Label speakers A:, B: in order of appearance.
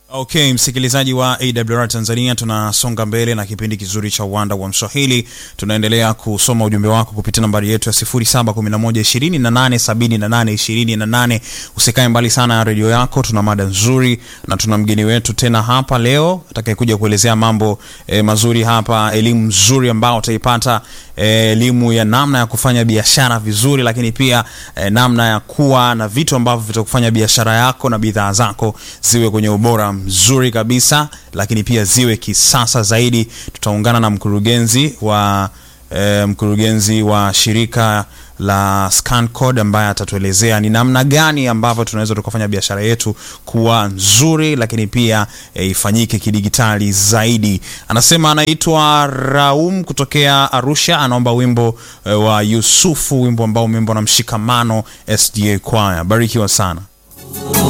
A: Okay, msikilizaji wa AWR Tanzania, tunasonga mbele na kipindi kizuri cha uwanda wa Mswahili. Tunaendelea kusoma ujumbe wako kupitia nambari yetu ya 0711287828. Usikae mbali sana ya redio yako, tuna mada nzuri na tuna mgeni wetu tena hapa leo atakayekuja kuelezea mambo eh, mazuri hapa, elimu nzuri ambao utaipata elimu ya namna ya kufanya biashara vizuri, lakini pia eh, namna ya kuwa na vitu ambavyo vitakufanya biashara yako na bidhaa zako ziwe kwenye ubora mzuri kabisa, lakini pia ziwe kisasa zaidi. Tutaungana na mkurugenzi wa eh, mkurugenzi wa shirika la ScanCode ambaye atatuelezea ni namna gani ambavyo tunaweza tukafanya biashara yetu kuwa nzuri, lakini pia e, ifanyike kidigitali zaidi. Anasema anaitwa Raum kutokea Arusha, anaomba wimbo e, wa Yusufu, wimbo ambao umeimbwa na Mshikamano SDA Choir. Barikiwa sana.